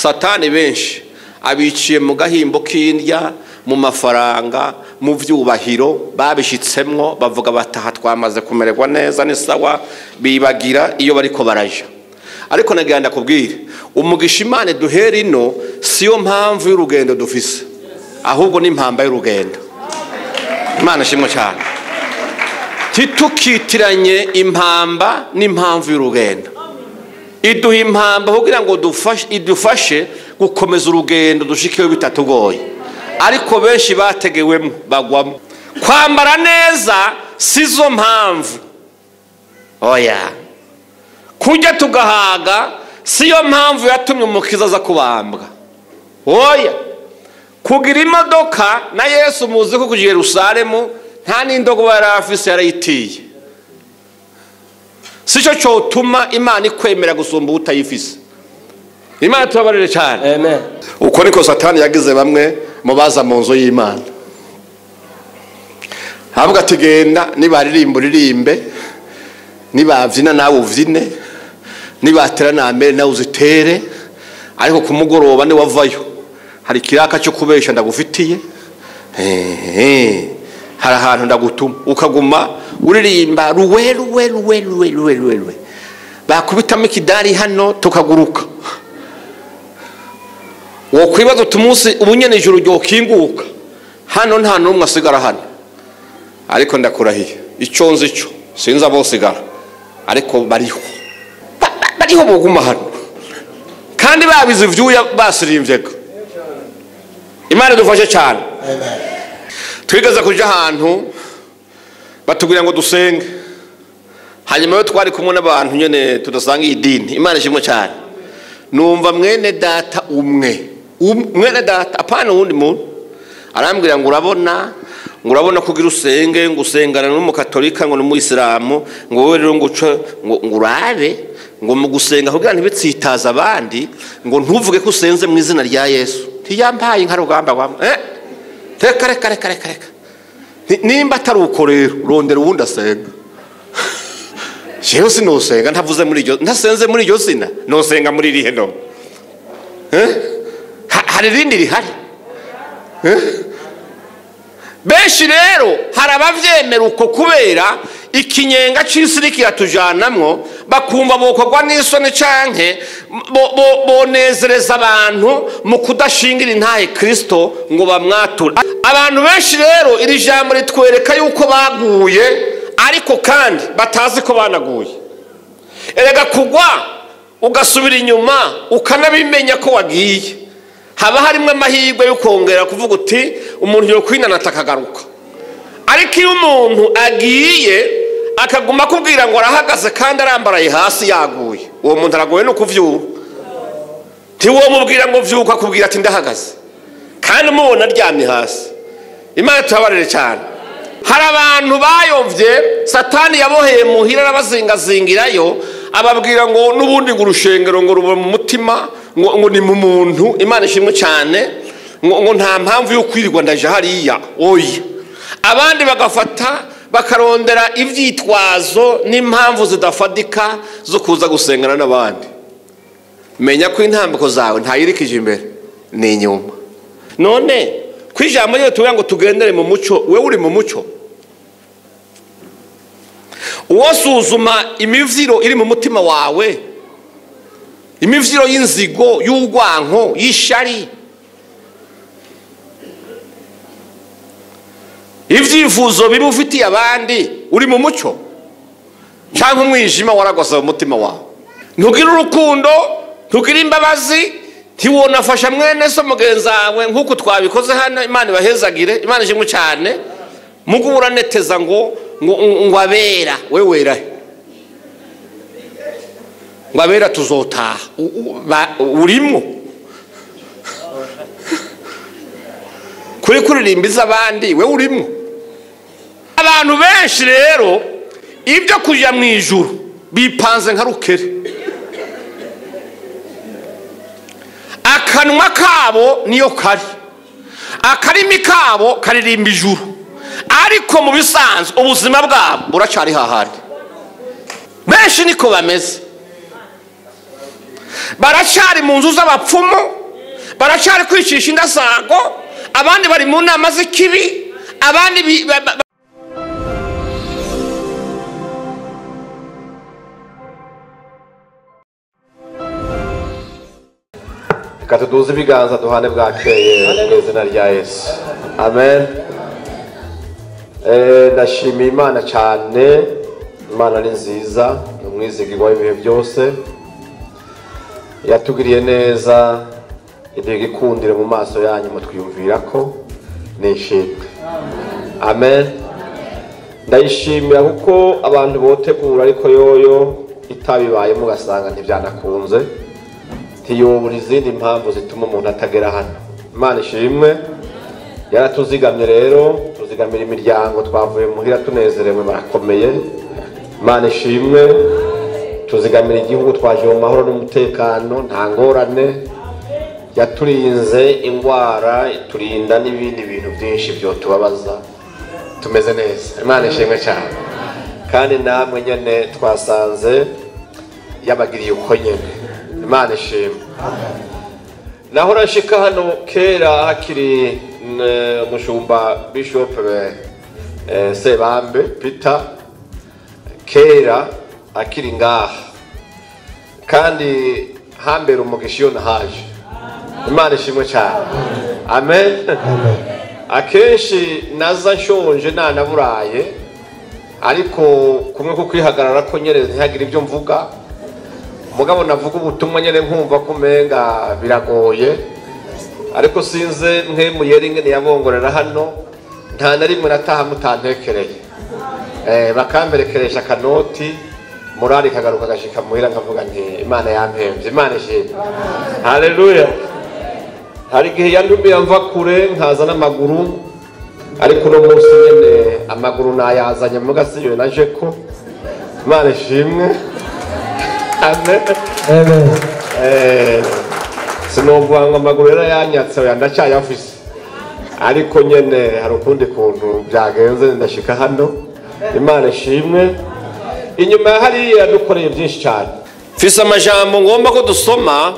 satani benshi abiciye mu gahimbo k'indya mu mafaranga mu byubahiro babishyitsemwo bavuga bataha twamaze kumererwa neza ni sawa bibagira iyo bariko baraja ariko nagira ndakubwire umugisha imana duhera ino siyo mpamvu y'urugendo dufise ahubwo ni impamba y'urugendo imana ishimwe cyane ntitukitiranye impamba n'impamvu y'urugendo iduha impamba kugira ngo idufashe gukomeza urugendo dushikeho bitatugoye ariko benshi bategewemo bagwamo kwambara neza si zo mpamvu oya kurya tugahaga si yo mpamvu yatumye umukiza aza kubambwa oya kugira imodoka na yesu muzi ko kugira Yerusalemu nta n'indogoba yari afise yarayitiye si cyo cyotuma imana ikwemera gusumba utayifise imana tubabarire cyane amen uko niko satani yagize bamwe mu baza mu nzu y'imana havuga ati genda nibaririmba uririmbe nibabyina nawe ubyine nibatera namere nawe uzitere ariko ku mugoroba niwavayo hari ikiraka cyo kubesha ndagufitiye hari ahantu ndagutuma ukaguma uririmba ruwe ruwe ruwe ruwe ruwe ruwe ruwe bakubitamo ikidari hano tukaguruka wakwibaza uti umunsi ubu nyine ijoro ryokinguka hano nta n'umwe asigara hano ariko ndakurahiye icyo nzi cyo sinzi abosigara ariko bariho bariho buguma hano kandi babize ibyuya basirimbyaga imana idufashe cyane twigeze kujya ahantu batubwira ngo dusenge hanyuma yo twari kumwe n'abantu nyine tudasanga iyi dini imana ishimwe cyane numva mwene data umwe mwene data apana uwundi muntu arambwira ngo urabona ngo urabona kugira usenge ngo usengana n'umukatolika ngo n'umuyisilamu ngo wowe rero ngo uce ngo urabe ngo mu gusenga kugira ntibitsitaze abandi ngo ntuvuge ko usenze mu izina rya yesu ntiyambaye nka rugamba rwamwe eh reka reka reka reka reka nimba atari uko rero rondera uwundi asenga jewe sinusenga ntavuze muri iryo ntasenze muri iryo zina nusenga muri irihe no hari irindi rihari benshi rero hari ababyemera uko kubera ikinyenga cy'isi kiratujanamwo bakumva bokorwa n'isoni canke bonezereza abantu mu kudashingira intahe kirisito ngo bamwature abantu benshi rero iri jambo ritwereka yuko baguye ariko kandi batazi ko banaguye erega kugwa ugasubira inyuma ukanabimenya ko wagiye haba harimo amahirwe yo kongera kuvuga uti umuntu yokwinanata akagaruka ariko iyo umuntu agiye akaguma akubwira ngo arahagaze kandi arambaraye hasi yaguye uwo muntu aragoye no kubyuka ntiwomubwira ngo byuka akubwira ati ndahagaze kandi umubona aryamye hasi imana tuhabarire cyane hari abantu bayobye satani yaboheye muhira arabazingazingirayo ababwira ngo n'ubundi ngo urushengero ngo ruba mu mutima ngo ni mu muntu imana ishimwe cyane ngo nta mpamvu yo kwirirwa ndaje hariya oya abandi bagafata bakarondera ibyitwazo n'impamvu zidafatika zo kuza gusengana n'abandi menya ko intambiko zawe ntayirikije imbere ni inyuma none ku ijambo ryo tuvuga ngo tugendere mu mucyo we uri mu mucyo uwasuzuma imivyiro iri mu mutima wawe imivyiro y'inzigo y'urwanko y'ishari ibyifuzo biba ufitiye abandi uri mu mucyo cyangwa umwijima waragose mu mutima wawe ntugire urukundo ntugire imbabazi ntiwonafasha mwene so mugenzi wawe nk'uko twabikoze hano imana ibahezagire imana ishimwe cyane mugo uraneteza ngo ngo abera we wera ngo abera tuzotaha urimo kuri kuririmba abandi we urimo abantu benshi rero ibyo kujya mu ijuru bipanze nka rukere akanwa kabo niyo kari akarimi kabo karirimba ijuru ariko mu bisanzwe ubuzima bwabo buracyari hahandi benshi niko bameze baracari mu nzu z'abapfumu baracari kwicisha indasago abandi bari mu nama z'ikibi abandi bi- ba- ba- reka tuduze ibiganza duhane bwakeye mu izina rya yesu amen Eh, ndashimiye imana cyane imana ni nziza ni umwizigirwa w'ibihe byose yatugiriye neza iduha igikundiro mu maso yanyu mutwiyumvira ko nishimwe amen ndayishimira kuko abantu botegura ariko yoyo itabibayemo ugasanga ntibyanakunze ntiyobora izindi mpamvu zituma umuntu atagera hano imana ishimwe yaratuzigamye rero tuzigamira imiryango twavuye muhira tunezerewe barakomeye imana ishimwe tuzigamira igihugu twaje mu mahoro n'umutekano nta ngorane yaturinze indwara iturinda n'ibindi bintu byinshi byotubabaza tumeze neza imana ishimwe cyane kandi namwe nyine twasanze yabagiriye uko nyine imana ishimwe naho urashika hano kera hakiri n- umushumba bishop eh, sebambe peter kera akiri ngaha kandi hambere umugisha iyo nahaje imana ishimwe cyane amen akenshi naza nshonje nanaburaye ariko kumwe ko kwihagarara ko nyine ntihagire ibyo mvuga umugabo navuga ubutumwa nyine nkumva ko umenga biragoye ariko sinze nk'emuyeri ngene yabongorera hano nta na rimwe nataha mutantekereye eh, bakamberekeresha akanoti morali kagaruka agashika muhira nkavuga nti imana yampemvye imana ishimwe haleluya hari igihe yandumiye mva kure nkaza n'amaguru ariko uno munsi nyene amaguru nayazanye muga siyo naje ko imana ishimwe amen Amen. Eh, sinovuga ngo amaguru yarayanyatse oya ndacyayafise ariko nyene hari ukundi kuntu byagenze ndashika hano imana ishimwe inyuma ya hariya yadukoreye byinshi cyane mfise amajambo ngomba ko dusoma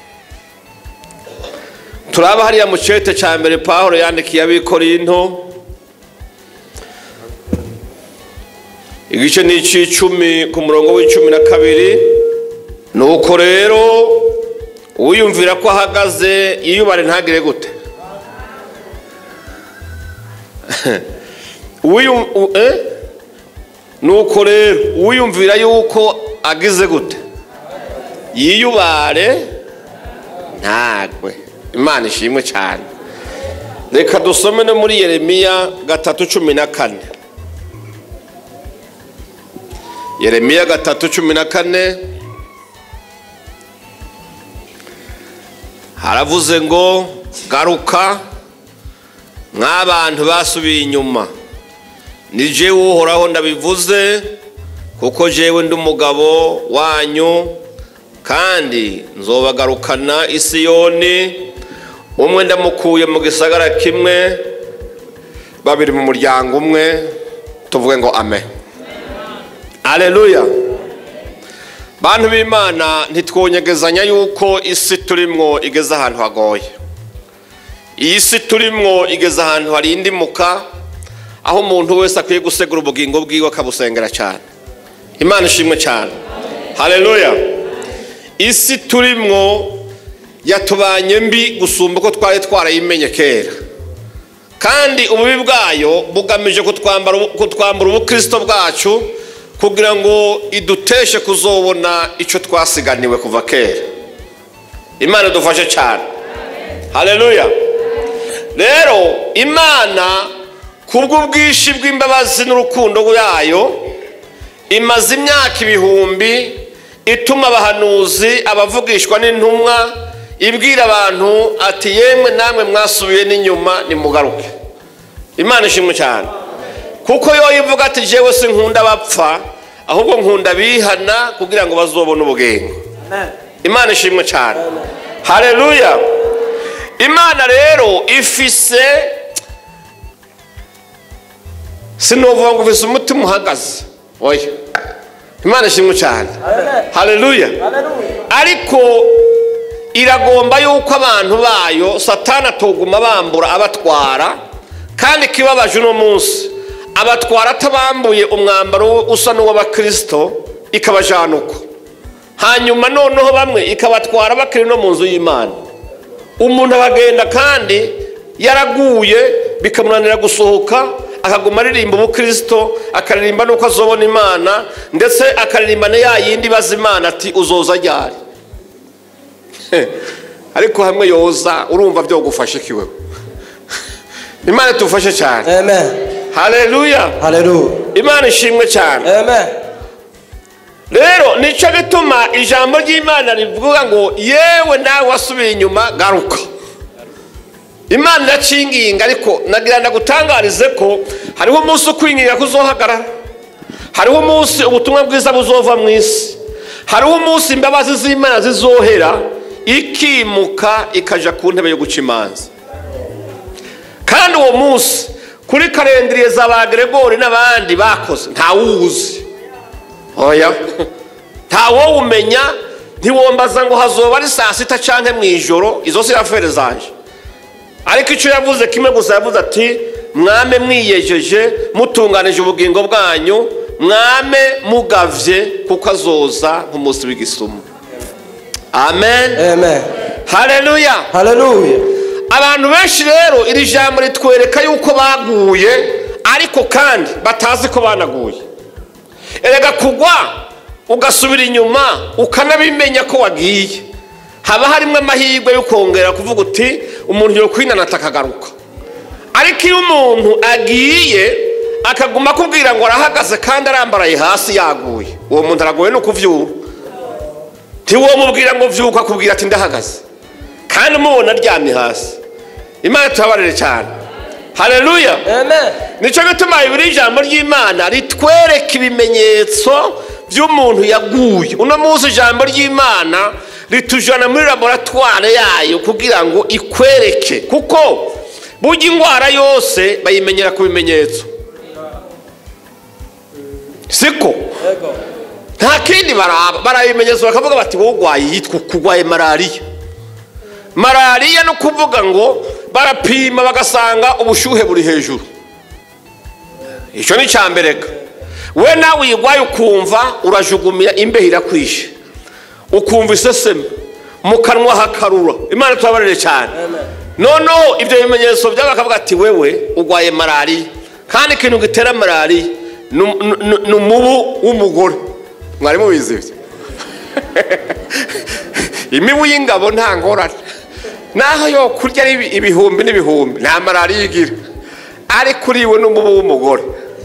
turaba hariya mu cete cya mbere pawulo yandikiye abikorinto igice ni icy'icumi ku murongo w'icumi na kabiri nuko rero uwiyumvira ko ahagaze yiyubare ntagire gute Uwiyum- u- eh? nuko rero uwiyumvira yuko agize gute yiyubare ntagwe imana ishimwe cyane reka dusome no muri yeremiya gatatu cumi na kane yeremiya gatatu cumi na kane haravuze ngo garuka nk'abantu basubiye inyuma ni jewe uhoraho ndabivuze kuko jewe ndi umugabo wanyu kandi nzobagarukana isiyoni umwe ndamukuye mu gisagara kimwe babiri mu muryango umwe tuvuge ngo ame aleluya bantu b'imana ntitwonyegezanya yuko isi turimwo igeze ahantu hagoye iyi si turimwo igeze ahantu harindimuka aho umuntu wese akwiye gusegura ubugingo bwiwe akabusengera cyane imana ishimwe cyane haleluya isi turimwo yatubanye mbi gusumba uko twari twarayimenye kera kandi ububi bwayo bugamije kutwambara- kutwambura ubukristo bwacu kugira ngo iduteshe kuzobona icyo twasiganiwe kuva kera imana idufashe cyane haleluya rero imana kubw'ubwinshi bw'imbabazi n'urukundo yayo imaze imyaka ibihumbi ituma abahanuzi abavugishwa n'intumwa ibwira abantu ati yemwe namwe mwasubiye n'inyuma nimugaruke imana ishimwe cyane kuko yo ivuga ati jewe si nkunda abapfa ahubwo nkunda abihana kugira ngo bazobone ubugingo imana ishimwe cyane haleluya imana rero ifise sinovuga ngo ufise umutima uhagaze oya imana ishimwe cyane haleluya ariko iragomba yuko abantu bayo satana atoguma bambura abatwara kandi ikibabaje uno munsi abatwara atabambuye umwambaro usa n'uw'abakirisito ikabajana uko hanyuma noneho bamwe ikabatwara bakiri no mu nzu y'imana umuntu abagenda kandi yaraguye bikamunanira gusohoka akaguma aririmba ubukirisito akaririmba n'uko azobona imana ndetse akaririmba na ya yindi ibaza imana ati uzoza ryari ariko hamwe yoza urumva byogufashe kiweho imana tufashe cyane Amen. hareruya Hallelujah. imana ishimwe cyane Amen. rero nicyo gituma ijambo ry'imana rivuga ngo yewe nawe wasubiye inyuma garuka imana iracinginga ariko nagira ndagutangarize ko hariho umunsi ukwinginga ko uzohagarara hariho umunsi ubutumwa bwiza buzova mu isi hariho umunsi imbabazi z'imana zizohera ikimuka ikajya ku ntebe yo guca imanza kandi uwo munsi kuri karendiriye za ba Gregori n'abandi bakoze ntawuzi oya ntawowumenya ntiwombaza ngo hazoba ari saa sita cyangwa mu ijoro izo si afere zanje ariko icyo yavuze kimwe gusa yavuze ati mwame mwiyejeje mutunganije ubugingo bwanyu mwame mugavye kuko azoza nk'umunsi w'igisumu amen Amen. hareruya Hallelujah. abantu benshi rero iri jambo ritwereka yuko baguye ariko kandi batazi ko banaguye erega kugwa ugasubira inyuma ukanabimenya ko wagiye haba harimo amahirwe yo kongera kuvuga uti umuntu yo kwinanata akagaruka ariko iyo umuntu agiye akaguma akubwira ngo arahagaze kandi arambaraye hasi yaguye uwo muntu aragoye no kuvyura ntiwomubwira ngo vyuka akubwira ati ndahagaze kandi umubona aryamye hasi imana tubabarire cyane hareruya Amen. nicyo gituma bibiri ijambo ry'imana ritwereka ibimenyetso by'umuntu yaguye uno munsi ijambo ry'imana ritujyana muri laboratware yayo kugira ngo ikwereke kuko burya indwara yose bayimenyera ku bimenyetso siko Yego. nta kindi baraba barabimenyetso bakavuga bati wowe urwaye yitwa kurwaye malariya malariya no kuvuga ngo barapima bagasanga ubushyuhe buri hejuru icyo ni icya mbere ga we nawe uyirwaye ukumva urajugumira imbeho irakwishe ukumva iseseme mu kanwa hakarura imana tubabarire cyane noneho ibyo bimenyetso byabo bakavuga ati wewe urwaye malariya kandi ikintu gitera malariya ni ni- ni umubu w'umugore mwari mubizi ibyo imibu y'ingabo nta ngorane naho yo kurya ari ibi- ibihumbi n'ibihumbi nta malariya igira ariko uriwe n'umubu w'umugore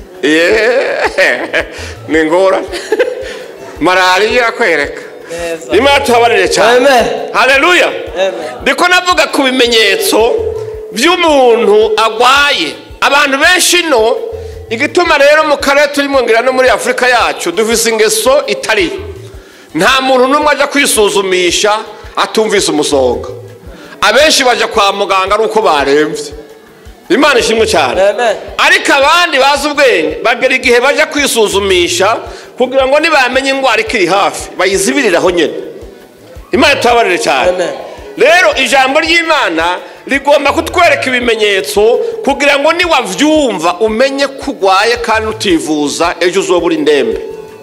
Yeee, ni ngorane malariya irakwereka Neza. imana tuhabarire cyane Amen. hareruya Amen. ndiko navuga ku bimenyetso by'umuntu agwaye abantu benshi no igituma rero mu karere turimo ngira no muri afurika yacu dufise ingeso itari nta muntu n'umwe ajya kwisuzumisha atumvise umusonga abenshi bajya kwa muganga ari uko barembye imana ishimwe cyane Amen. ariko abandi bazi ubwenge bagera igihe bajya kwisuzumisha kugira ngo nibamenye indwara ikiri hafi bayizibiriraho nyine imana tubabarire cyane Amen. rero ijambo ry'imana rigomba kutwereka ibimenyetso kugira ngo niwabyumva umenye ko urwaye kandi utivuza ejo uzoba uri ndembe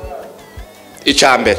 icya mbere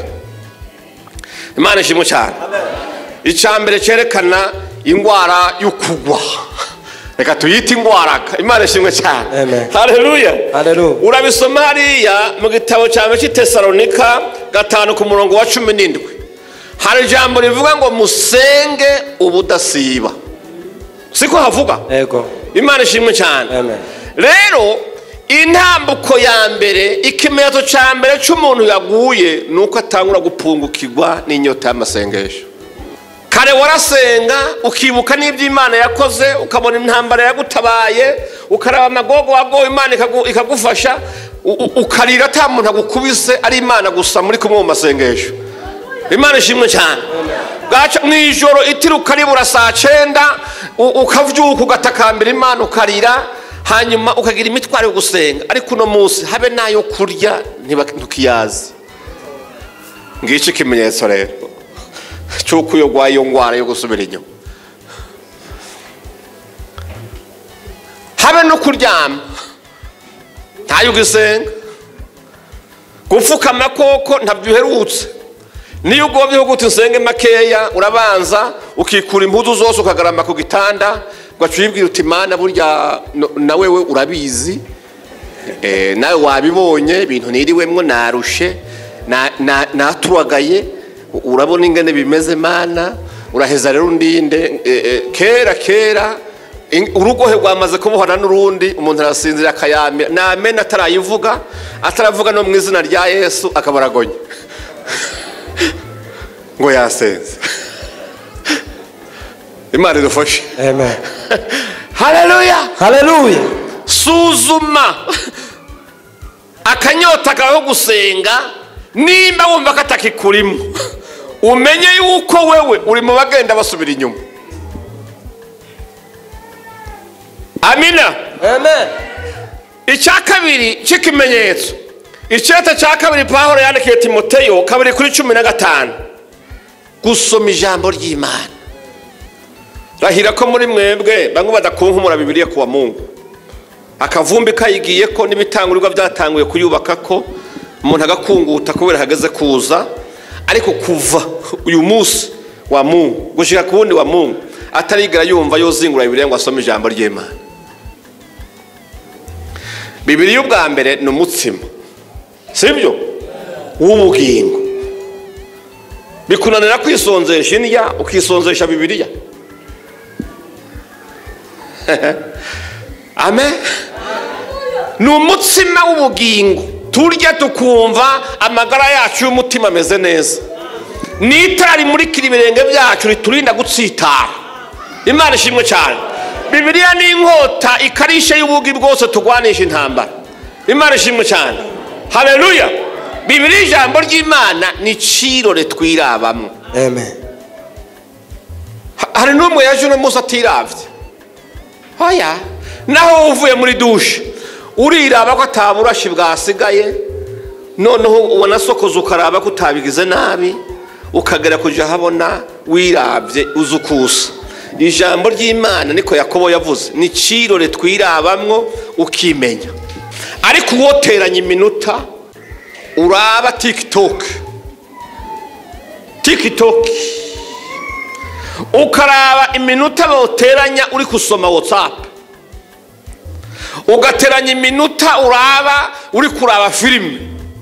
imana ishimwe cyane icya mbere cyerekana indwara yo kugwa reka tuyite indwara imana ishimwe cyane Amen. hareruya Hallelujah. urabisoma hariya mu gitabo cya mbere cy'itesalonika gatanu ku murongo wa cumi n'indwi hari ijambo rivuga ngo musenge ubudasiba siko havuga Yego. imana ishimwe cyane Amen. rero intambuko ya mbere ikimenyetso cya mbere cy'umuntu yaguye ni uko atangura gupungukirwa n'inyota y'amasengesho kare warasenga ukibuka n'ibyo imana yakoze ukabona intambara yagutabaye ukaraba amagogo wagowe imana ikagu- ikagufasha u- u- ukarira ata muntu agukubise ari imana gusa muri kumwe mu masengesho imana ishimwe cyane bwaca mu ijoro itiruka ribura saa cyenda u- ukavyuka ugatakambira imana ukarira hanyuma ukagira imitwaro yo gusenga ariko uno munsi habe n'ayo kurya ntiba- ntukiyazi ngicyo ikimenyetso rero cy'uko iyo urwaye iyo ndwara yo gusubira inyuma habe no kuryama ntayo ugisenga gupfukama koko ntabyo uherutse niyo ugomba guta insenge makeya urabanza ukikura impuzu zose ukagarama ku gitanda ugaca uyibwira uti mana burya no- na wewe urabizi Eh, nawe wabibonye ibintu niriwemwo narushe na- na- naturagaye urabona ingene bimeze mana uraheza rero undinde eh, eh, kera kera in- urugohe rwamaze kubohana n'urundi umuntu arasinzira akayamira namena atarayivuga ataravuga no mu izina rya yesu akaba aragonye ngo yasenze imana idufashe amen haleluya haleluya suzuma akanyota kawe ko gusenga nimba wumva ko atakikurimo umenye yuko wewe uri mu bagenda basubira inyuma amina amen icya kabiri cy'ikimenyetso icyeta cya kabiri pahoro yandikiye timoteyo kabiri kuri cumi na gatanu gusoma ijambo ry'imana rahira ko muri mwebwe bamwe badakunkumura bibiriya kuwa mungu akavumbi kayigiye ko n'ibitangurirwa byatanguye kuyubaka ko umuntu agakunguta kubera hageze kuza ariko kuva uyu munsi wa mungu gushyira ku wundi wa mungu atarigera yumva yozingura bibiriya ngo asome ijambo ry'imana bibiriya ubwa mbere ni umutsima sibyo w'ubugingo bikunanira kwisonzesha indya ukisonzesha bibiriya amen ni umutsima w'ubugingo turya tukumva amagara yacu y'umutima ameze neza ni itara rimurikira ibirenge byacu riturinda gutsitara imana ishimwe cyane bibiliya ni inkota ikarisha y'ubugi bwose turwanisha intambara imana ishimwe cyane hareruya bibiliya ijambo ry'imana ni cirore twirabamo amen Ha- hari n'umwe yaje uno munsi atiravye hoya naho uvuye muri dushe uriraba ko ataburashi bwasigaye noneho wanasokoza ukaraba ko utabigize nabi ukagera kuja habona wirabye uzi ukusa ijambo ry'imana niko yakobo yavuze ni cirore twirabamwo ukimenya ariko uwoteranya iminota uraba tiktok tiktok ukaraba iminota boteranya uri gusoma whatsapp ugateranya iminota uraba uri kuraba filime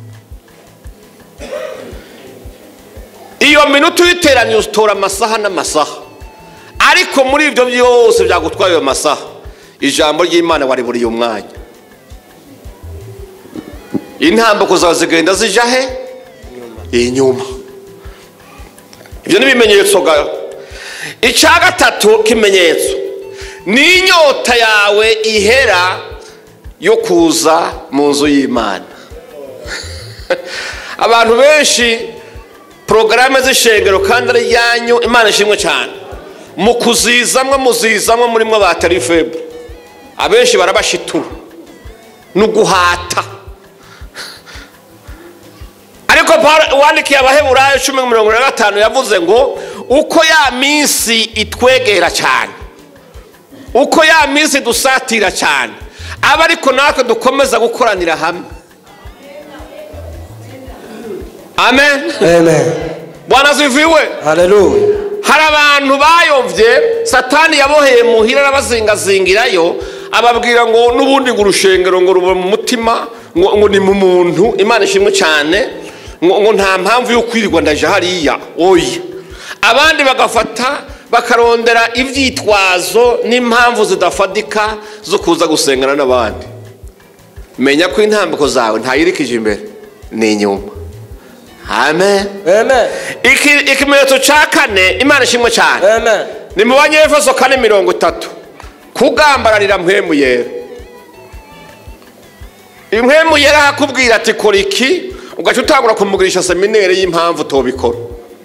iyo minota uyiteranya utora amasaha n'amasaha ariko muri ibyo byose byagutwaye ayo masaha ijambo ry'imana wariburiye umwanya intambuko zawe zigenda zija he inyuma ibyo ni ibimenyetso ga icya gatatu kimenyetso ni inyota yawe ihera yo kuza mu nzu y'imana abantu benshi porogaramu z'ishengero kandi ari iyanyu imana ishimwe cyane mu kuzizamwo muzizamwo murimo batari febu abenshi barabashitura ni uguhata ariko Pawulo wandikiye abaheburayo cumi na mirongo ine na gatanu yavuze ngo uko ya minsi itwegera cyane uko ya minsi dusatira cyane aba ariko natwe dukomeza gukoranira hamwe amen amen bwana ziviwe haleluya hari abantu bayobye satani yaboheye muhira arabazingazingirayo ababwira ngo n'ubundi ngo urushengero ngo ruba mu mutima ngo ngo ni mu muntu imana ishimwe cyane ngo ngo nta mpamvu yo kwirirwa ndaje hariya oya abandi bagafata bakarondera ibyitwazo n'impamvu zidafatika zo kuza gusengana n'abandi menya ko intambiko zawe ntayirikije imbere ni inyuma amen amen Iki- ikimenyetso cya kane imana ishimwe cyane amen ni mu banyefeso kane mirongo itatu kugambararira mpwemu yera impwemu yera akakubwira ati kora iki ugahita utangura kumugurisha semineri y'impamvu tubikora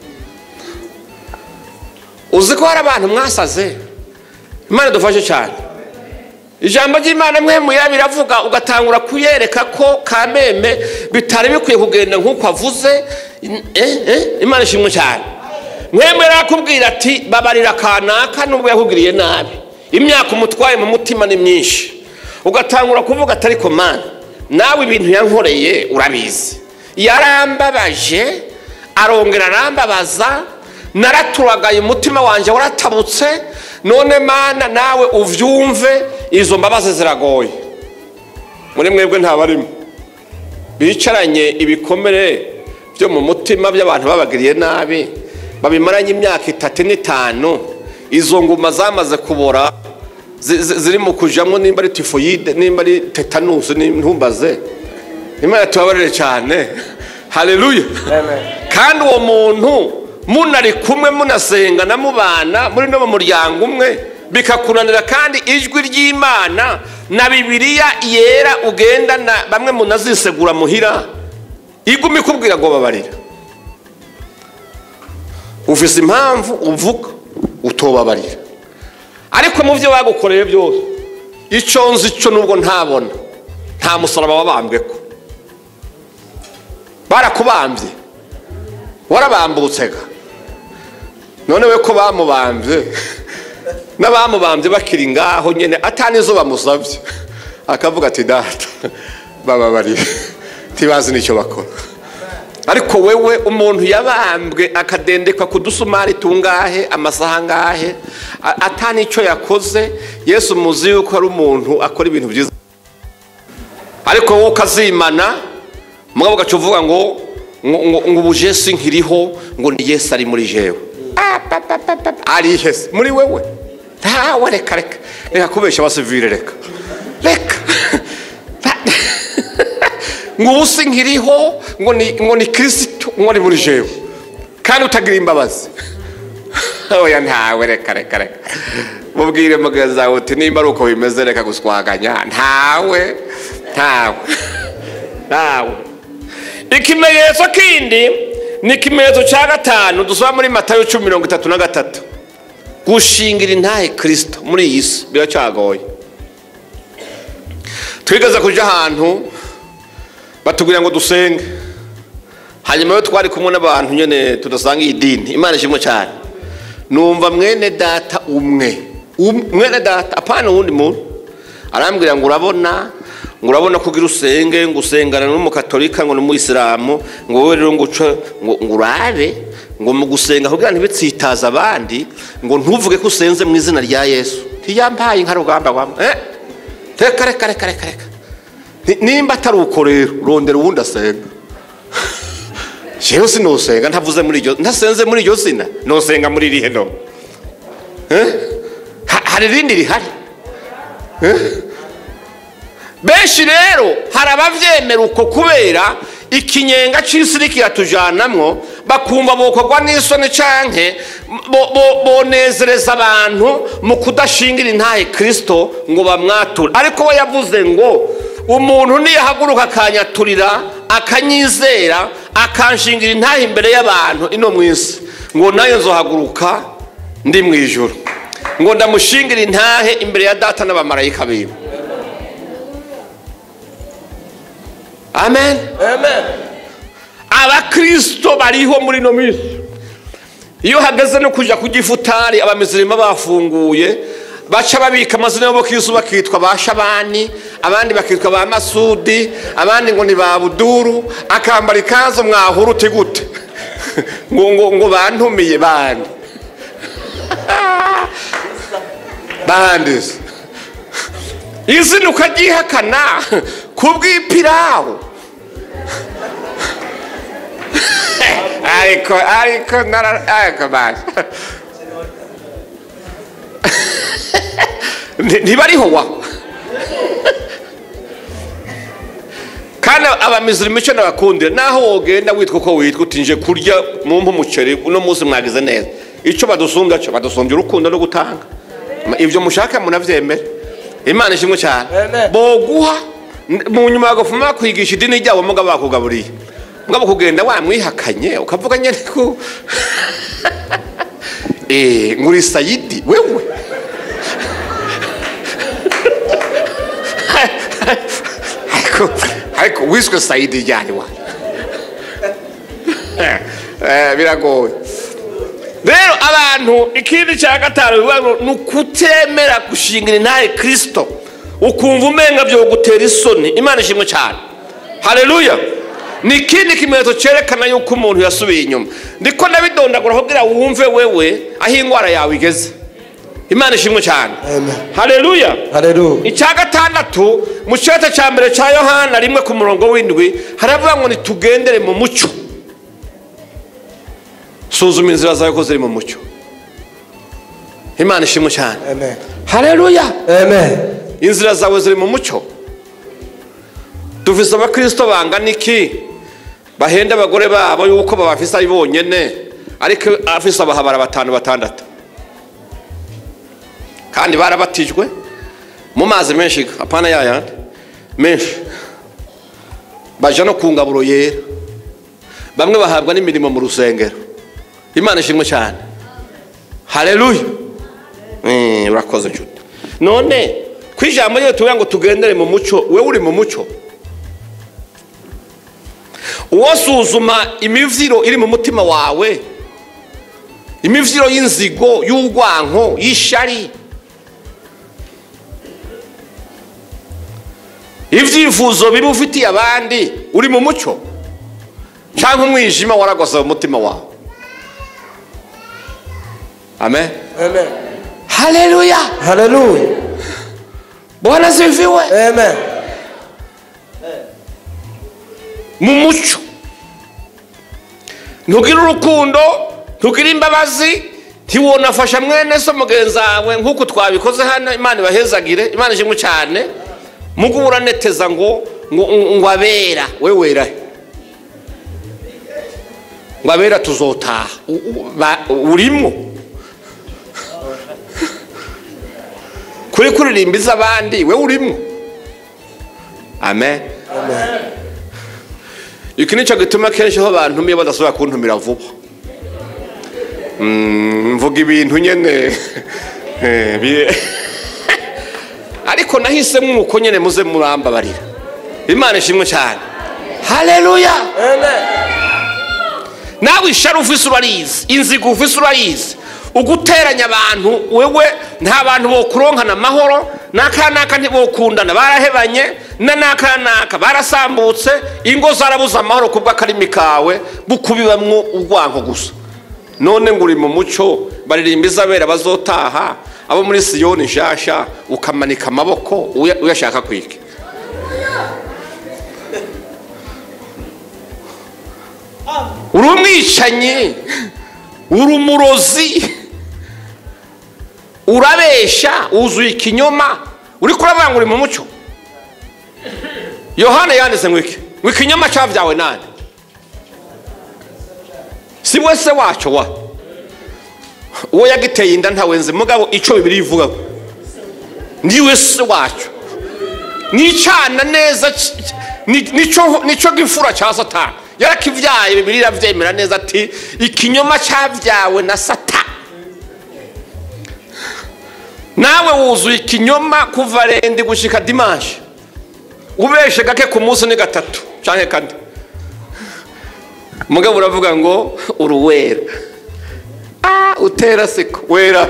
uzi ko hari abantu mwasaze imana idufashe cyane ijambo ry'imana mwemu yera biravuga ugatangura kuyereka ko kameme bitari bikwiye kugenda nk'uko avuze eh, eh, imana ishimwe cyane mwemera akubwira ati babarira kanaka nubwo yakugiriye nabi imyaka umutwaye mu mutima ni myinshi ugatangura kuvuga atari komani nawe ibintu yankoreye urabizi yarambabaje arongera arambabaza naraturagaye umutima wanjye waratabutse none mana nawe ubyumve izo mbabazi ziragoye muri mwebwe ntabarimo bicaranye ibikomere byo mu mutima by'abantu babagiriye nabi babimaranye imyaka itatu n'itanu izo nguma zamaze kubora ziri mu kujyamo nimba ari tifoyide nimba ari tetanusi ntumbaze imana tubabarire cyane hareruya kandi uwo muntu munari kumwe munasenga na mubana muri no mu muryango umwe bikakunanira kandi ijwi ry'imana na bibiliya yera ugendana bamwe munazisegura muhira iguma ikubwira ngo babarira ufise impamvu uvuga utobabarira ariko mu byo bagukoreye byose icyo nzi cyo nubwo ntabona nta musaraba wabambwe ko barakubambye warabambutse ga none we ko bamubambye n'abamubambye bakiri ngaho nyine atanizo bamusabye akavuga ati data bababarire ntibazi n'icyo bakora ariko wewe umuntu yabambwe akadendekwa ku dusumari tungahe amasaha angahe atanicyo yakoze yesu muzi yuko ari umuntu akora ibintu byiza ariko wowe ukazimana mugabo ugaca uvuga ngo ngo ubu jesi nkiriho ngo ni yesu ari muri jewe ari hese muri wewe ntawe reka reka reka kubeshya abasivire reka reka ngo ubu si nkiriho ngo ni kirisitu ngo ni muri jewe kandi utagira imbabazi oya ntawe reka reka reka mubwire mugenzi wawe uti nimba ari uko bimeze reka guswaganya ntawe ntawe ntawe ikimenyetso kindi ni ikimenyetso cya gatanu dusaba muri matayo cumi mirongo itatu na gatatu gushingira intahe kirisito muri iyi si biracyagoye twigeze kujya ahantu batubwira ngo dusenge hanyuma yo twari kumwe n'abantu nyine tudasanga iyi dini imana ishimwe cyane numva mwene data umwe mwene data apana uwundi muntu arambwira ngo urabona ngo urabona ko ugira usenge ngo usengana n'umukatolika ngo n'umuyisilamu ngo wowe rero ngo uce ngo urabe ngo mu gusenga kugira ntibitsitaze abandi ngo ntuvuge ko usenze mu izina rya yesu ntiyambaye nka rugamba rwamwe reka reka reka reka reka nimba atari uko rero rondera uwundi asenga jewe sinusenga ntavuze muri iryo ntasenze muri iryo zina nusenga muri irihe no hari irindi rihari benshi rero hari ababyemera uko kubera ikinyenga cy'isi kiratujanamwo bakumva bokorwa n'isoni canke bonezereza abantu mu kudashingira intahe kirisito ngo bamwature ariko we yavuze ngo umuntu niyahaguruka akanyaturira akanyizera akanshingira intahe imbere y'abantu ino mu isi ngo nayo nzohaguruka ndi mu ijoro ngo ndamushingire intahe imbere ya data n'abamarayika biwe amen abakirisito bariho muri ino minsi iyo hageze no kujya ku gifutari abamizirima bafunguye baca babika amazina y'abakirisitu bakitwa ba shabani abandi bakitwa ba masudi abandi ngo ni ba buduru akambara ikanzu mwahura uti gute ngo ngo ngo bantumiye bandi bandi izina ukaryihakana ku bw'ipirawu ariko ariko ariko baje ntibariho wa kandi abamizirima icyo nabakundira naho wogenda witwa uko witwa utinje kurya mumpe umuceri uno munsi mwagize neza icyo badusumbya cyo badusumbya urukundo no gutanga ibyo mushaka munabyemere imana ishimwe cyane boguha mu nyuma bagafuma bakwigisha idini ryabo mugabo bakugaburiye mugabo kugenda wamwihakanye ukavuga nyine ko nguri sayidi wewe ariko wiswe sayidi ryari wa biragoye rero abantu ikindi cya gatanu bivuga ngo ni ukutemera gushingira intahe kirisito ukumva umenga byo gutera isoni imana ishimwe cyane hareruya ni ikindi kimenyetso cyerekana yuko umuntu yasubiye inyuma ndiko ndabidondagura kugira wumve wewe aho indwara yawe igeze imana ishimwe cyane Amen. hareruya Haleluya. icya gatandatu mu cyota cya mbere cya yohana rimwe ku murongo w'indwi haravuga ngo nitugendere mu mucyo suzuma inzira zawe ko ziri mu mucyo imana ishimwe cyane Amen. hareruya Amen. inzira zawe ziri mu mucyo dufise abakirisito bangana iki bahenda abagore babo yuko babafise ari bonyene ariko afise abahabara batanu batandatu kandi barabatijwe mu mazi menshi apana yayandi menshi baja no ku ngaburo yera bamwe bahabwa n'imirimo mu rusengero imana ishimwe cyane hareruya Mm, urakoze nshuti none ku ijambo ryo tuvuga ngo tugendere mu mucyo we uri mu mucyo uwo suzuma imivyiro iri mu mutima wawe imivyiro y'inzigo y'urwanko y'ishari ibyifuzo bibi ufitiye abandi uri mu mucyo cyangwa umwijima waragosa mu mutima wawe amen Amen. haleluya Haleluya. bwana sifiwe Amen. mu mucyo ntugire urukundo ntugire imbabazi ntiwonafasha mwene so mugenzi wawe nk'uko twabikoze hano imana ibahezagire imana ishimwe cyane mugo uraneteza ngo ngo ngo abera we wera he? ngo abera tuzotaha U- u- ba- urimwo kuri kuririmba iz'abandi we urimwo amen iki nicyo gituma kenshi aho bantumiye badashobora kuntumira vuba Mm, mvuga ibintu nyine eh, bi- ariko nahisemo uko nyine muze murambabarira imana ishimwe cyane haleluya Amen. nawe ishari ufise urarizi inzigo ufise urayizi uguteranya abantu wewe nta bantu bokuronkana amahoro n'aka n'aka ntibokundana barahebanye na n'aka n'aka barasambutse ingo zarabuze amahoro ku bw'akarimi kawe bukubibamwo urwanko gusa none ngo uri mu muco baririmba izabera bazotaha abo muri siyoni nshasha ukamanika amaboko uya- uyashaka kwike uri umwicanyi uri umurozi urabesha wuzuye ikinyoma uri kuravuga ngo uri mu mucyo yohana yanditse ngo iki ngo ikinyoma cyabyawe nani si we se wacyo wa uwo yagiteye inda ntawenze mugabo icyo bibiri ivuga niwe se wacyo nicana neza c- c- ni- nico nico gifura cya satani yarakivyaye bibiri iravyemera neza ati ikinyoma cyavyawe na satani nawe wuzuye ikinyoma kuva rendi gushika dimanshi ubeshe gake ku munsi ni gatatu canke kane mugabo uravuga ngo uruwera ah, utera siko wera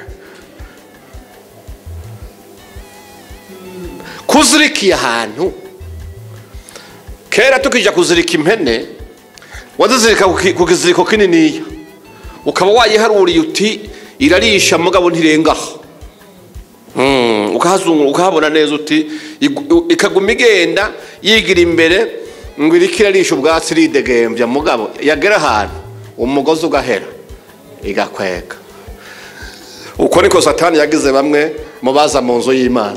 kuzirikiye ahantu kera tukija kuzirika impene wazizirika ku ki- ku kiziriko kininiya ukaba wayiharuriye uti irarisha mugabo ntirengaho Mm, ukahazungu ukahabona neza uti igu- ikaguma igenda yigira imbere ngo iriko irarisha ubwatsi iridegembya mugabo yagera ahantu umugozi ugahera igakwega uko niko satani yagize bamwe mu baza mu nzu y'imana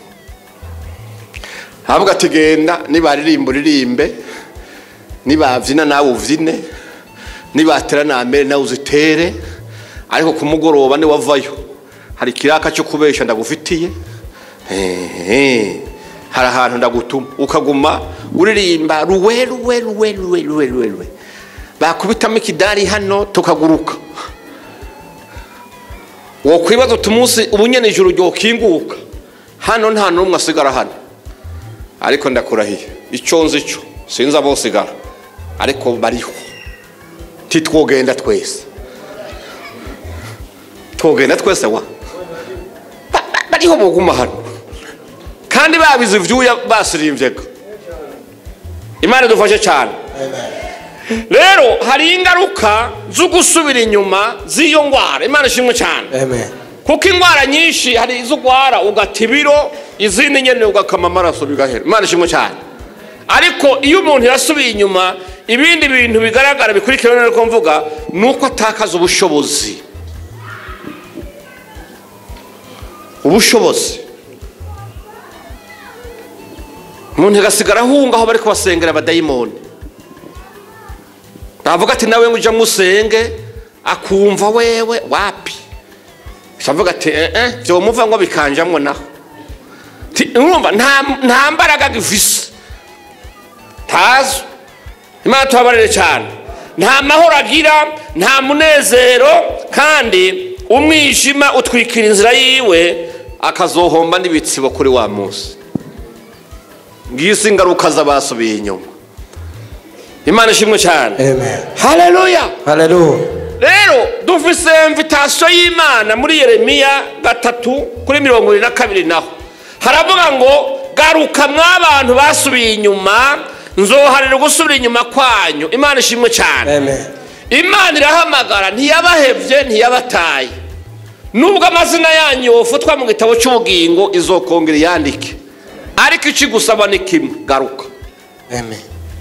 havuga ati genda nibaririmba uririmbe nibabyina nawe ubyine nibatera nambere nawe uzitere ariko ku mugoroba niwavayo hari ikiraka cyo kubesha ndagufitiye Ehe. hari ahantu ndagutuma ukaguma uririmba ruwe ruwe ruwe ruwe ruwe ruwe ruwe bakubitamo ikidari hano tukaguruka wokwibaza uti umunsi ubu nyene ijuru ryokinguka hano nta n'umwe asigara hano ariko ndakurahiye icyo nzi cyo sinzi abosigara ariko bariho titwogenda twese tugenda twese wa Ba- ba- bariho buguma hano kandi babize ivyuya basirimvyega imana idufashe cyane rero hari ingaruka zo gusubira inyuma z'iyo ndwara imana ishimwe cyane Amen. kuko indwara nyinshi hari izo urwara ugata ibiro izindi nyine ugakama amaraso bigahera imana ishimwe cyane ariko iyo umuntu yasubiye inyuma ibindi bintu bigaragara bikurikirana niko mvuga ni uko atakaza ubushobozi ubushobozi umuntu agasigara ahunga aho bari kubasengera abadayimoni navuga ati nawe ngo ujya musenge akumva wewe wapi avuga ati eh eh byomuva ngo bikanjamwo naho Ti- urumva nta nta mbaraga gifise tazo imana tubabarire cyane nta mahoro agira nta munezero kandi umwijima utwikira inzira yiwe akazohomba n'ibitsibo kuri wa munsi ngisi ingaruka z'abasubiye inyuma imana ishimwe cyane Amen. haleluya Hallelujah. rero dufise imvitasiyo y'imana muri yeremiya gatatu kuri mirongo irindwi na kabiri naho haravuga ngo garuka mw'abantu basubiye inyuma nzoharira gusubira inyuma kwanyu imana ishimwe cyane Amen. imana irahamagara ntiyabahevye ntiyabataye nubwo amazina yanyu yofutwa mu gitabo cy'ubugingo izokongera iyandike ariko ikigusaba ni kimwe garuka Amen.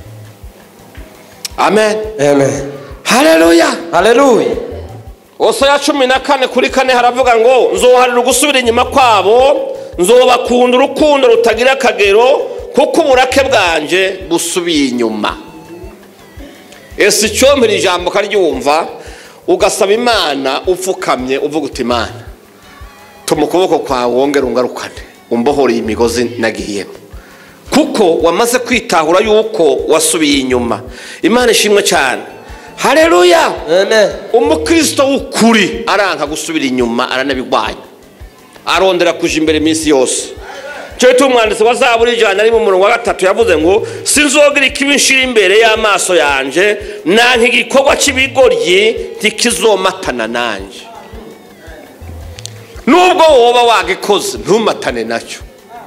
amen Amen. haleluya Hallelujah. ya cumi na kane kuri kane haravuga ngo nzoharira gusubira inyuma kwabo nzobakunda urukundo rutagira akagero kuko uburake bwanje busubiye inyuma ese icyompera ijambo ukaryumva ugasaba imana upfukamye uvuga uti imana tuma ukuboko kwawe wongere ungarukane umbohoreye imigozi nagiyemo kuko wamaze kwitahura yuko wasubiye inyuma imana ishimwe cyane hareruya Amen. umukristo w'ukuri aranka gusubira inyuma aranabigwanya arondera kuja imbere iminsi yose cyo gituma umwanditsi wa zaburi ijana ari mu murongo wa gatatu yavuze ngo sinzogira ikibi nshira imbere y'amaso yanje nanka igikorwa cy'ibigoryi ntikizomatana nanjye nubwo woba wagikoze ntumatane nacyo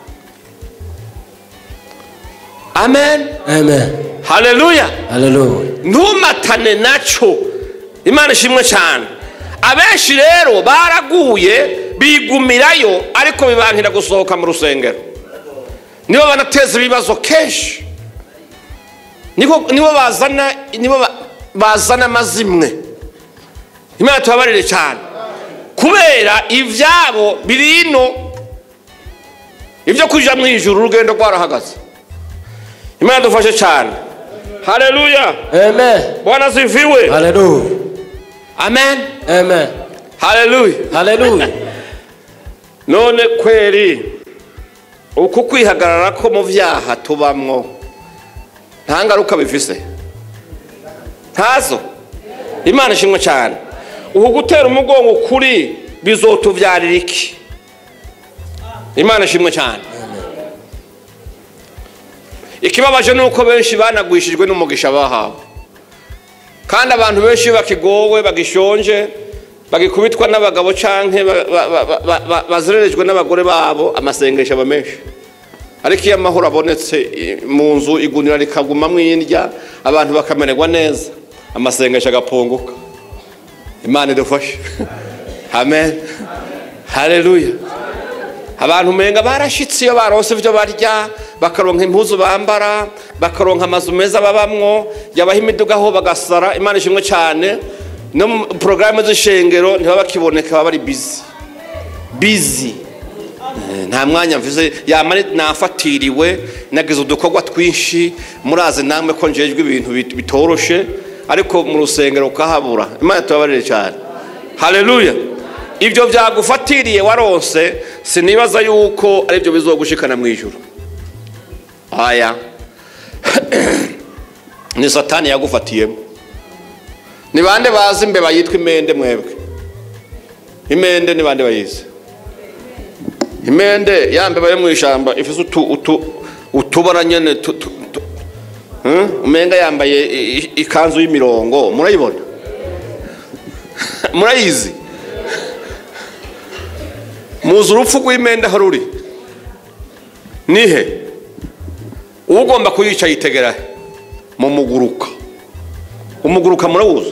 amen Amen. haleluya Hallelujah. ntumatane nacyo imana ishimwe cyane abenshi rero baraguye bigumirayo ariko bibankira gusohoka mu rusengero nibo banateza ibibazo kenshi nibo nibo bazana nibo ba- bazana amazimwe imana tubabarire cyane kubera ibyabo biri ino ibyo kujya mu ijuru urugendo rwarahagaze imana dufashe cyane haleluya Amen. bwana ziviwe Hallelujah. amen Amen. haleluya Hallelujah. none kweri uku kwihagarara ko mu byaha tubamwo nta ngaruka bifise ntazo imana ishimwe cyane uku gutera umugongo kuri bizotubyarira iki imana ishimwe cyane ikibabaje ni uko benshi banagwishijwe n'umugisha bahawe kandi abantu benshi iyo bakigowe bagishonje bagikubitwa n'abagabo canke ba- ba- ba- ba- ba- bazererejwe n'abagore babo amasengesho aba menshi ariko iyo amahoro abonetse i- mu nzu igunira rikagumamwo indya abantu bakamererwa neza amasengesho agapunguka imana idufashe amen haleluya abantu umenga barashitse iyo baronse ibyo barya bakaronka impuzu bambara bakaronka amazu meza babamwo yabaha imiduga aho bagasara imana ishimwe cyane no mu porogaramu z'ishengero ntibaba bakiboneka baba bari bizi bizi Eh, nta mwanya mvuze yamara nafatiriwe nagize udukorwa twinshi murazi namwe ko njejwe ibintu bit- bitoroshe ariko mu rusengero ukahabura imana tubabarire cyane haleluya ibyo byagufatiriye waronse sinibaza yuko aribyo bizogushikana mu ijuru aya ni satani yagufatiyemo ni bande bazi imbeba yitwa imende mwebwe imende ni bande bayizi imende ya mbeba yo mu ishyamba ifite utu utu utubara nyine tu- tu- tu- Hmm? umenga yambaye i- i- ikanzu y'imirongo murayibona murayizi muzi urupfu rw'imende aho ruri nihe ugomba kuyica yitegera he mu muguruka umuguruka murawuzi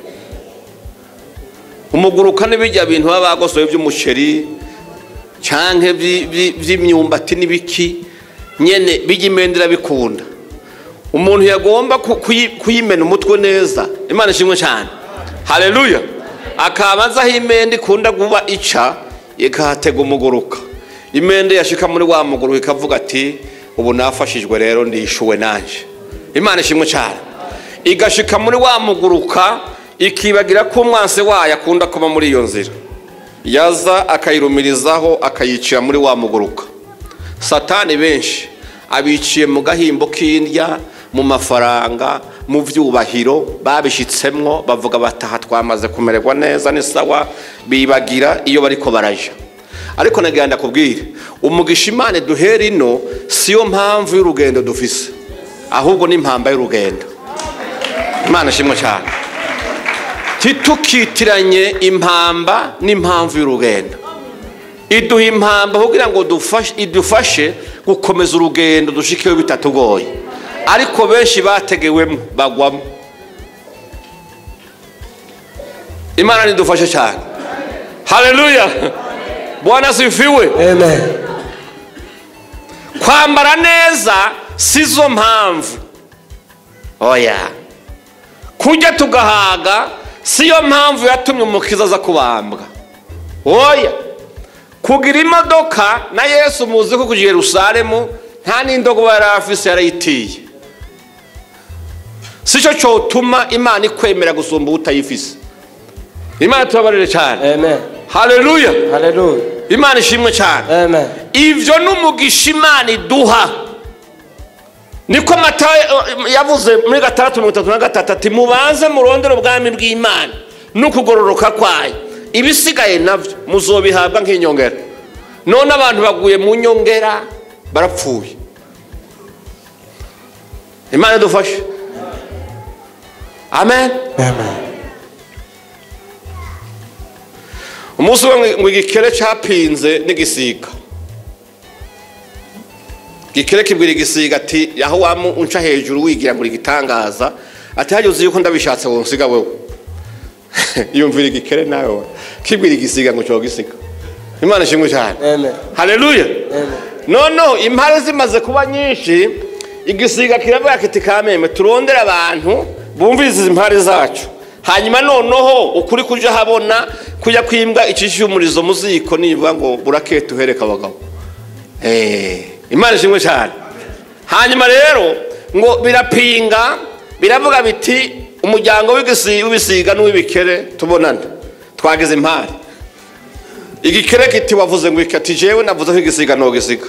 umuguruka ni bijya bintu baba bagosoye by'umuceri cyangwa by'imyumbati n'ibiki nyine bijya imende irabikunda umuntu yagomba ku- kuyi- kuyimena umutwe neza imana ishimwe cyane hareruya akaba azi aho imende ikunda kuba ica ikahatega umuguruka imende yashika muri wa muguruka ikavuga ati ubu nafashijwe rero ndishuwe nanjye imana ishimwe cyane igashika muri wa muguruka ikibagira ko umwansi wayo akunda kuba muri iyo nzira yaza akayirumirizaho akayicira muri wa muguruka satani benshi abiciye mu gahimbo k'indya mu mafaranga mu byubahiro babishyitsemwo bavuga bataha twamaze kumererwa neza ni sawa bibagira iyo bariko baraja ariko nagira ndakubwire umugisha imana duhera ino siyo mpamvu y'urugendo dufise ahubwo ni impamba y'urugendo imana ishimwe cyane ntitukitiranye impamba n'impamvu y'urugendo iduha impamba kugira ngo dufashe- idufashe gukomeza urugendo dushikeho bitatugoye ariko benshi bategewemo bagwamo imana nidufashe cyane haleluya bwana asifiwe Amen. kwambara neza si zo mpamvu oya kurya tugahaga siyo mpamvu yatumye umukiza aza kubambwa oya kugira imodoka na yesu muzi ko kujya i yerusalemu nta n'indogoba yari afise yarayitiye si cyo cyotuma imana ikwemera gusumba utayifise imana tubabarire cyane Amen. haleluya Hallelujah. imana ishimwe cyane Amen. ibyo ni umugisha imana iduha niko mata yavuze muri gatandatu mirongo itatu na gatatu ati mubanze murondere ubwami bw'imana n'ukugororoka kwayo ibisigaye nabyo muzobihabwa nk'inyongera none abantu baguye mu nyongera barapfuye imana idufashe amen Amen. umunsi umwe ngo igikere cyapinze n'igisiga igikere kibwira igisiga ati aho wamu unca hejuru wigira ngo igitangaza ati hajya uzi yuko ndabishatse wonsiga wewe yumvira igikere nawe kibwira igisiga ngo cyo gisiga imana ishimwe cyane Amen. haleluya Amen. noneho impare zimaze kuba nyinshi igisiga kiravuga kiti kameme turondere abantu bumviriza izi impare zacu hanyuma noneho ukuri kuja habona kujya kwimbwa icisha umurizo mu ziko nivuga ngo burakete uhereka abagabo Eh, imana ishimwe cyane hanyuma rero ngo birapinga biravuga biti umuryango w'igisi- w'ibisiga n'uw'ibikere tubonane twagize impare igikere kiti wavuze ngo iki ati jewe navuze ko igisiga ntogisiga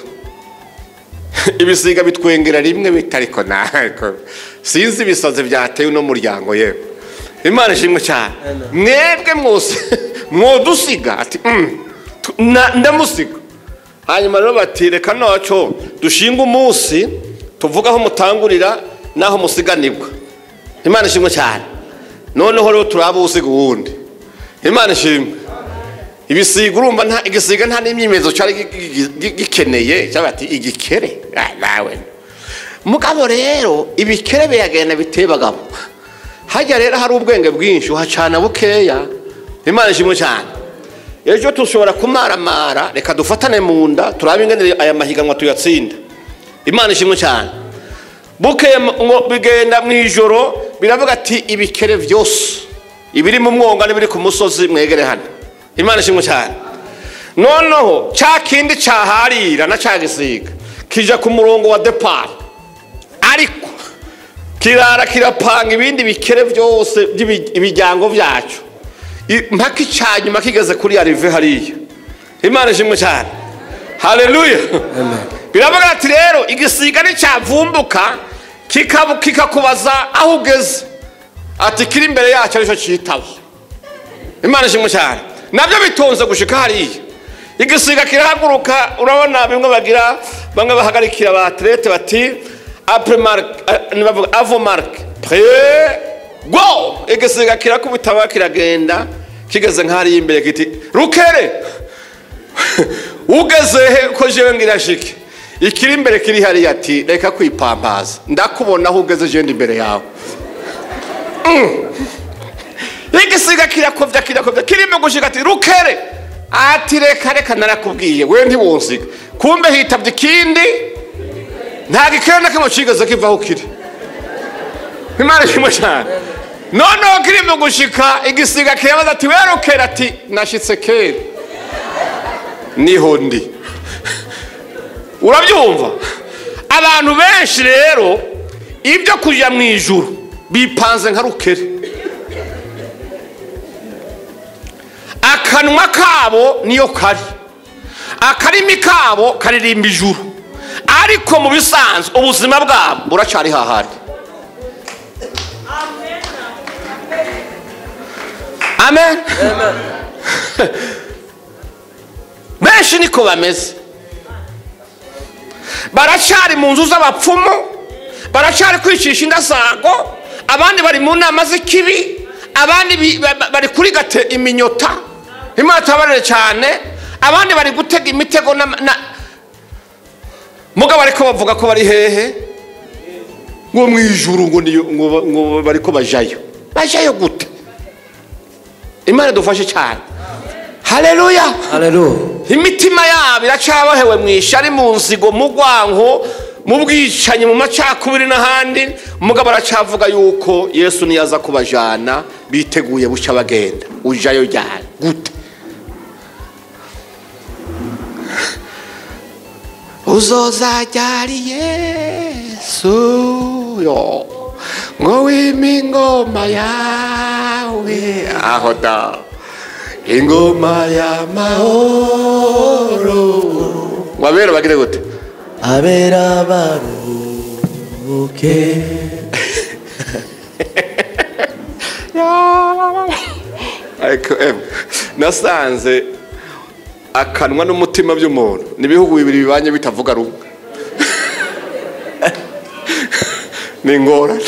ibisiga bitwengera rimwe bita ariko ntabwo sinzi ibisazi byatewe uno muryango yewe imana ishimwe cyane mwebwe mwose mwodusiga ati "Mm, tu- na- ndamusiga hanyuma rero bati reka noco dushinga umunsi tuvuga aho mutangurira n'aho musiganirwa imana ishimwe cyane noneho rero turaba usiga uwundi imana ishimwe ibisiga urumva nta igisiga nta n'imyimenyerezo cyari gi- gi- gi- gikeneye cyangwa ati igikere Ah, nawe mugabo rero ibikere biragenda biteye bagabo hajya rero hari ubwenge bwinshi uhacana bukeya imana ishimwe cyane ejo dushobora kumaramara reka dufatane mu nda turabe ingene aya mahiganwa tuyatsinda imana ishimwe cyane bukeye ngo bigenda mu ijoro biravuga ati ibikere byose ibiri mu mwonga n'ibiri ku musozi mwegere hano imana ishimwe cyane noneho cya kindi cyaharira na cya gisiga kija ku murongo wa depari ariko kirara kirapanga ibindi bikere byose by'imiryango byacu I- mpaka icyanyuma kigeze kuri arive hariya imana ishimwe cyane haleluya biravuga ati rero igisiga nticyavumbuka kikabu- kikakubaza aho ugeze ati kiri imbere yacyo aricyo cyitaba imana ishimwe cyane nabyo bitonze gushika hariya igisiga kirahaguruka urabona bimwe bagira bamwe bahagarikira ba atlete bati apre marque nibavuga avo marque pre go igisiga kirakubita ba kiragenda kigeze nk'ahariya imbere kiti rukere ugeze he ko jewe ngira shike ikiri imbere kiri hariya ati reka kwipambaza ndakubona aho ugeze jewe ndi imbere yawe igisiga kirakovya kirakovya kirimo gushika ati rukere ati reka reka narakubwiye we ntiwunsiga kumbe hitavye ikindi nta gikere na kimwe cigeze kivaho kiri imana kimwe cyane noneho kirimo gushika igisiga kirabaza ati we rukere ati nashitse kera niho ndi urabyumva abantu benshi rero ibyo kujya mu ijuru bipanze nka rukere akanwa kabo niyo kari akarimi kabo karirimba ijuru ariko mu bisanzwe ubuzima bwabo buracari hahandi amen benshi niko bameze baracari mu nzu z'abapfumu baracari kwicisha indasago abandi bari mu nama z'ikibi abandi bi- ba- ba- bari kurigate iminyota imana tabarere cyane abandi bari gutega imitego na, na mugabo ariko bavuga ko bari hehe ngo mu ijuru ngo niyo ngo ba- ngo bariko bajayo bajayo gute imana dufashe cyane haleluya Hallelujah. imitima yabo iracabohewe mu ishari mu nzigo mu rwanko mu bwicanyi mu macakubiri n'ahandi umugabo aracavuga yuko yesu niyaza kubajana biteguye buca bagenda ujayo ryari gute uzoza ryari yesu yo ngo wime ingoma yawe aho da ingoma y'amahoro wabera bagire gute abera baruhuke ariko em nasanze akanwa n'umutima by'umuntu ni ibihugu bibiri bibanye bitavuga rumwe ni ingorane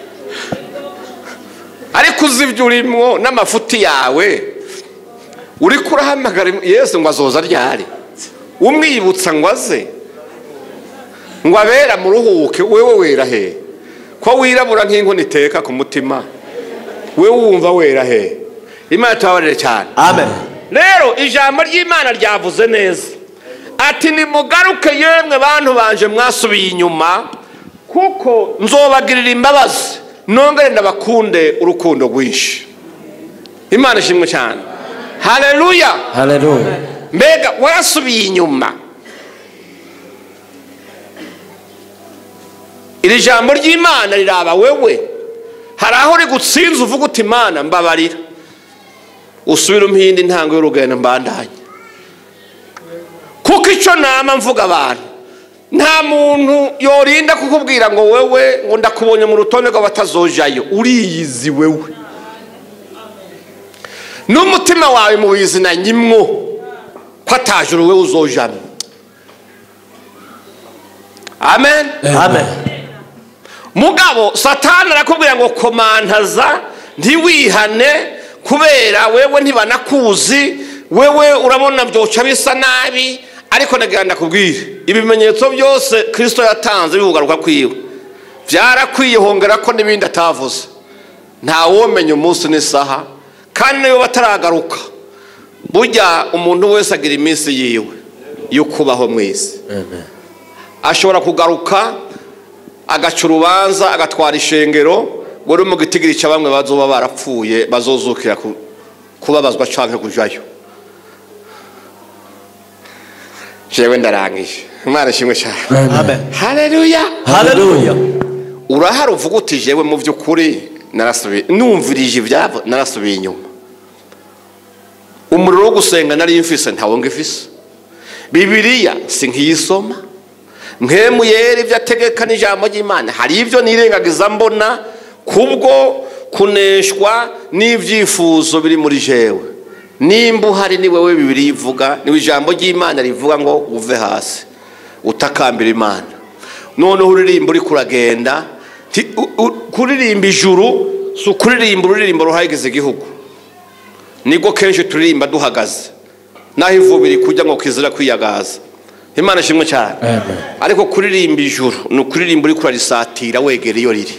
ariko uzi ibyo urimo n'amafuti yawe uri kurahamagara yesu ngo azoza ryari umwibutsa ngo aze ngo abera muruhuke wewe wera he ko wirabura nk'inkono iteka ku mutima we wumva wera he imana tubabarire cyane amen rero ijambo ry'imana ryavuze neza ati nimugaruke yemwe bantu banje mwasubiye inyuma kuko nzobagirira imbabazi nongere ndabakunde urukundo rwinshi imana ishimwe cyane haleluya haleluya mbega warasubiye inyuma iri jambo ry'imana riraba wewe hari aho rigutsinze uvuga uti imana mbabarira usubire umuhinde intango y'urugendo mbandanye kuko icyo nama mvuga abantu nta muntu yorinda kukubwira ngo wewe ngo ndakubonye mu rutonde rw'abatazojayo uriyizi wewe n'umutima wawe mu bizina nyimwo ko ataje uruwe uzojamo amen amen mugabo satani arakubwira ngo komantaza ntiwihane kubera wewe ntibanakuzi wewe urabona byoca bisa nabi ariko ndagira ndakubwire ibimenyetso byose kirisito yatanze bivugaruka kwiwe byarakwiye hongera ko n'ibindi atavuze ntawomenya umunsi n'isaha kandi niyo bataragaruka burya umuntu wese agira iminsi yiwe yo kubaho mu isi ashobora kugaruka agaca urubanza agatwara ishengero ngo uri mu gitigiri cya bamwe bazoba barapfuye bazozukira ku- kubabazwa cyangwa kujayo jewe ndarangije imana ishimwe cyane amen haleluya haleluya urahari uvuga uti jewe mu by'ukuri narasubiye numvirije ibyabo narasubiye inyuma umuriro wo gusenga nari mfise ntawo ngifise bibiliya si nkiyisoma nkemu yera ibyo ategeka n'ijambo ry'imana hari ibyo nirengagiza mbona kubwo kuneshwa n'ibyifuzo biri muri jewe nimba uhari ni wowe bibiri ivuga niwe ijambo ry'imana rivuga ngo uve hasi utakambira imana noneho uririmba uri kuragenda ti- u- u- kuririmba ijuru si ukuririmba ururirimbo ruhagize igihugu nibwo kenshi turirimba duhagaze naho ivuba iri kujya ngo kizira kwiyagaza imana ishimwe cyane Amen. ariko kuririmba ijuru ni ukuririmba uri kurarisatira wegera iyo riri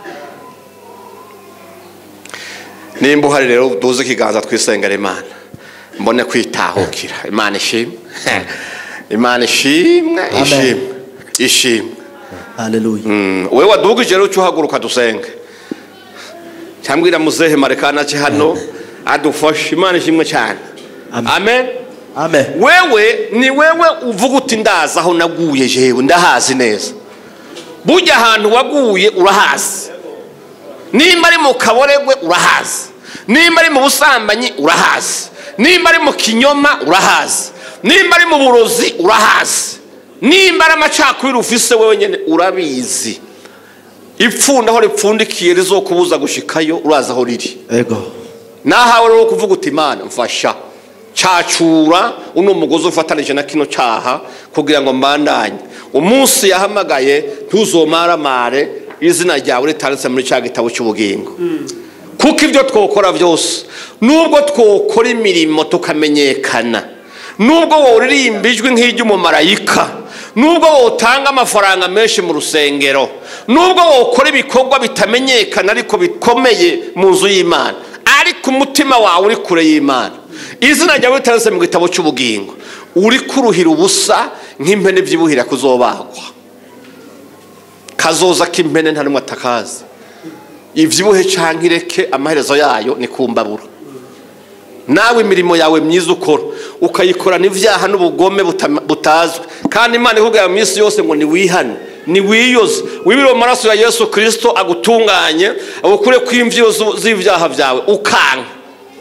nimba uhari rero duze ikiganza twisengera imana mbone kwitahukira imana ishimwe imana ishimwe Amen. ishimwe ishimwe Hallelujah. Mm, wewe wadugije rero uca uhaguruka dusenge cyambwira muzehe marekana ki hano adufashe imana ishimwe cyane Amen. amen Amen. wewe ni wewe uvuga uti ndazi aho naguye jewe ndahazi neza burya ahantu waguye urahazi nimba ari mu kaboregwe urahazi nimba ari mu busambanyi urahazi nimba ari mu kinyoma urahazi nimba ari mu burozi urahazi nimba ari amacakubiri ufise wewe nyine urabizi ipfunda aho ripfundikiye rizokubuza gushikayo urazi aho riri Ego. nahawe rero kuvuga uti imana mfasha cacura uno mugozi ufatanije na kino cyaha kugira ngo mbandanye umunsi yahamagaye ntuzomaramare izina ryawe ritanditse muri cya gitabo cy'ubugingo kuko ibyo twokora byose nubwo twokora imirimo tukamenyekana nubwo woririmba ijwi nk'iry'umumarayika nubwo wotanga amafaranga menshi mu rusengero nubwo wokora ibikorwa bitamenyekana ariko bikomeye mu nzu y'imana ariko umutima wawe uri kure y'imana izina ryawe ritanditse mu gitabo cy'ubugingo uri kuruhira ubusa nk'impene byibuhira kuzobagwa kazoza k'impene nta n'umwe atakazi ibyibuhe cyangwa ireke amaherezo yayo ni ku mbabura nawe imirimo yawe myiza ukora ukayikorana ibyaha n'ubugome buta- butazwi kandi imana ikubwira mu minsi yose ngo niwihane niwiyoze wibire mu maraso ya yesu kirisito agutunganye agukure ku imviro zu- z'ibyaha byawe ukanka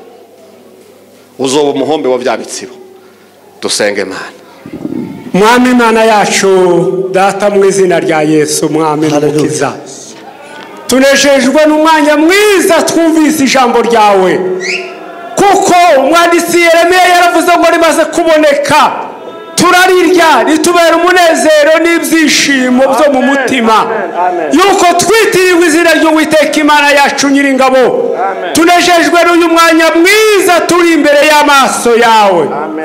uzoba umuhombe wa bya bitsibo dusenge imana mwami imana yacu data mu izina rya yesu mwami Hallelujah. n'umukiza tunejejwe n'umwanya mwiza twumvise ijambo ryawe kuko umwanditsi yeremiya yaravuze ngo rimaze kuboneka turarirya ritubera umunezero n'ibyishimo byo mu mutima yuko twitirirwa izina ry'uwiteka imana yacu nyiringabo tunejejwe n'uyu mwanya mwiza turi imbere y'amaso yawe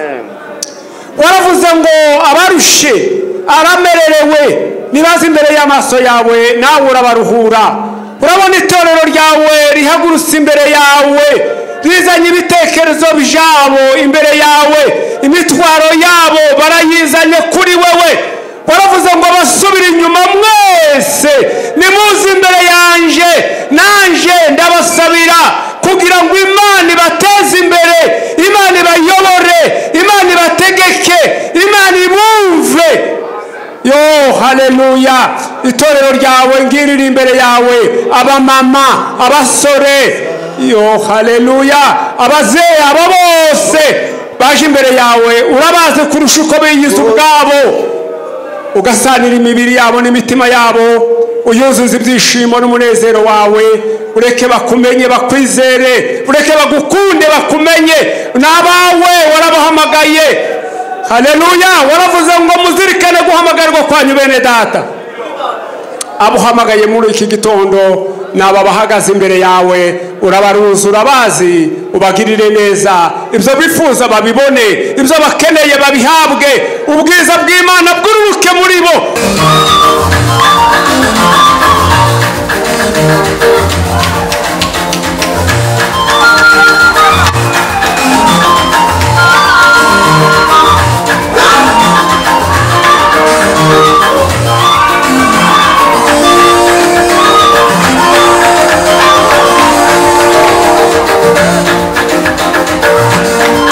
waravuze ngo abarushe aramererewe nibaze imbere y'amaso yawe nawe urabaruhura urabona itorero ryawe rihagurutse imbere yawe rizanye ibitekerezo byabo imbere yawe imitwaro yabo barayizanye kuri wewe waravuze ngo basubire inyuma mwese nimuze imbere yanje nanje ndabasabira kugira ngo imana ibateze imbere imana ibayobore imana ibategeke imana ibumve yo haleluya itorero ryawe ngirira imbere yawe abamama abasore yo haleluya abazehe abo bose baje imbere yawe urabazi kurusha uko biyize ubwabo ugasanira imibiri yabo n'imitima yabo uyuzuza ibyishimo n'umunezero wawe ureke bakumenye bakwizere ureke bagukunde bakumenye ni abawe warabahamagaye haleluya waravuze ngo muzirikane guhamagarwa kwanyu bene data abo uhamagaye muri iki gitondo ni aba bahagaze imbere yawe urabaruzi urabazi ubagirire neza ibyo bifuza babibone ibyo bakeneye babihabwe ubwiza bw'imana bwururuke muri bo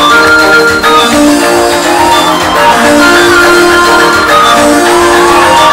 Amen.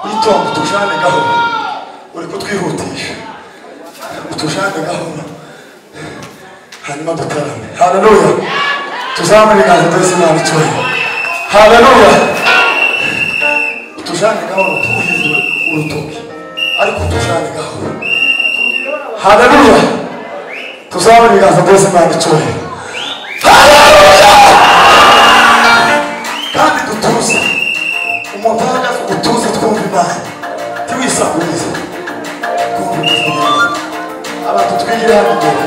witonda utujane gahoro uri kutwihutisha utujane gahoro hanyuma dutarame haleluya tuzamure ibiganza twese imana icyubahiro haleluya utujane gahoro tuwuhindure urutoki ariko utujane gahoro haleluya tuzamure ibiganza twese imana icyubahiro kandi dutuze umuntu ahagaze utuze twumva imana ntiwisakurize twumva ubuzima bwawe abantu twigire hano imbere